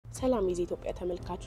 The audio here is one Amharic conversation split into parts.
ሰላም የዜ ኢትዮጵያ ተመልካቾች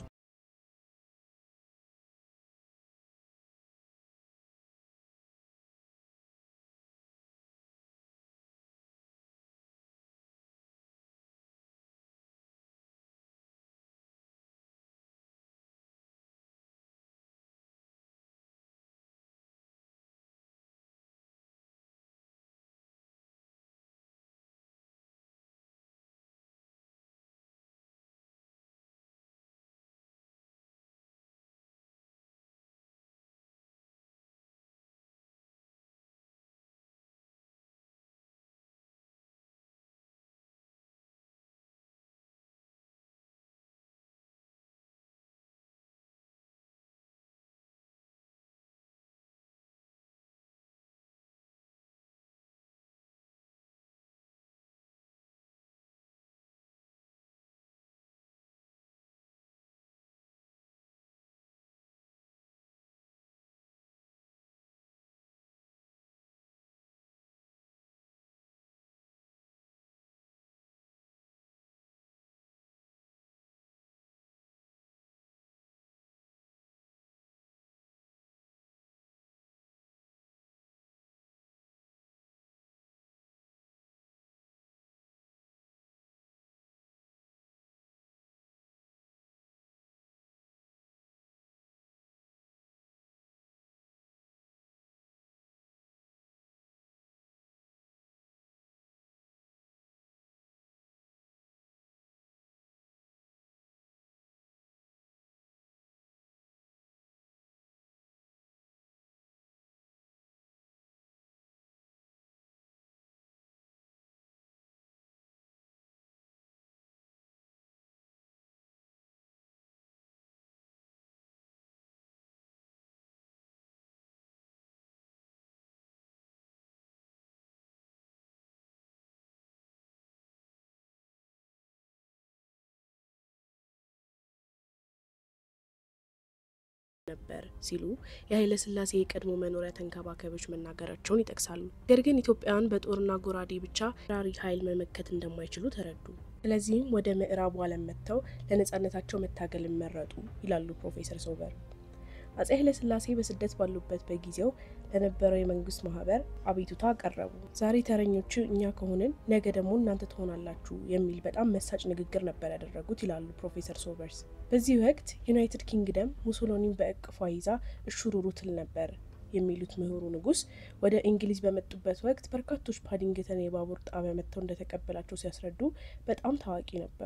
ነበር ሲሉ የኃይለ ሥላሴ የቀድሞ መኖሪያ ተንከባካቢዎች መናገራቸውን ይጠቅሳሉ። ነገር ግን ኢትዮጵያውያን በጦርና ጎራዴ ብቻ ራሪ ኃይል መመከት እንደማይችሉ ተረዱ። ስለዚህም ወደ ምዕራቡ ዓለም መጥተው ለነጻነታቸው መታገልን መረጡ ይላሉ ፕሮፌሰር ሶበር። አጼ ኃይለ ሥላሴ በስደት ባሉበት በጊዜው ለነበረው የመንግስት ማህበር አቤቱታ አቀረቡ። ዛሬ ተረኞቹ እኛ ከሆንን ነገ ደግሞ እናንተ ትሆናላችሁ የሚል በጣም መሳጭ ንግግር ነበር ያደረጉት ይላሉ ፕሮፌሰር ሶበርስ። በዚህ ወቅት ዩናይትድ ኪንግደም ሙሶሎኒን በእቅፏ ይዛ እሹሩሩ ትል ነበር የሚሉት ምሁሩ ንጉስ ወደ እንግሊዝ በመጡበት ወቅት በርካቶች ፓዲንግተን የባቡር ጣቢያ መጥተው እንደተቀበላቸው ሲያስረዱ በጣም ታዋቂ ነበሩ።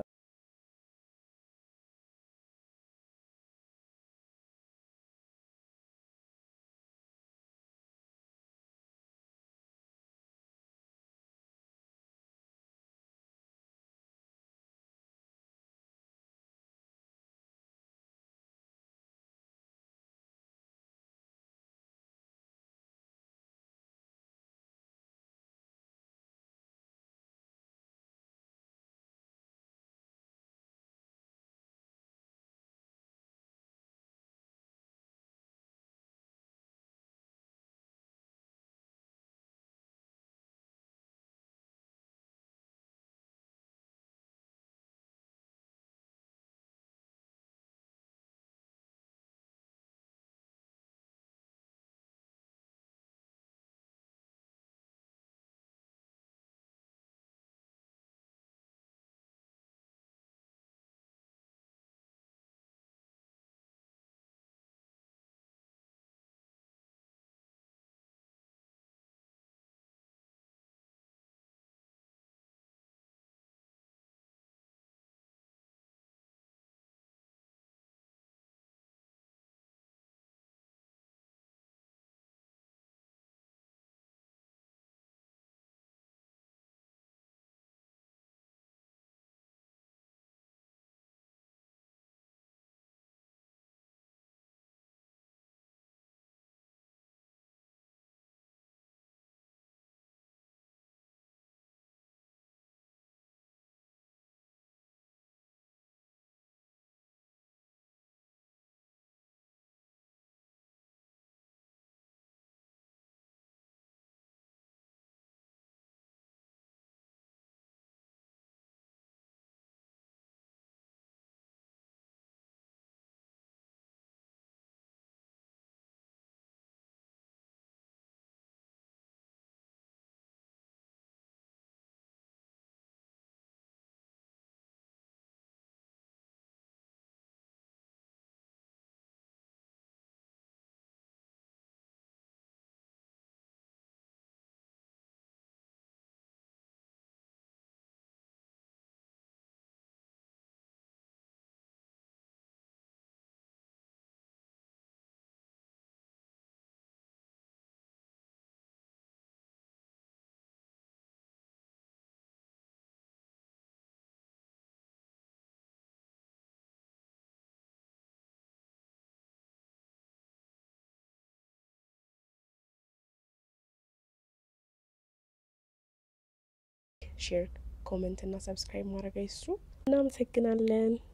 ሼር፣ ኮመንት እና ሰብስክራይብ ማድረግ አይስሩ። እናመሰግናለን።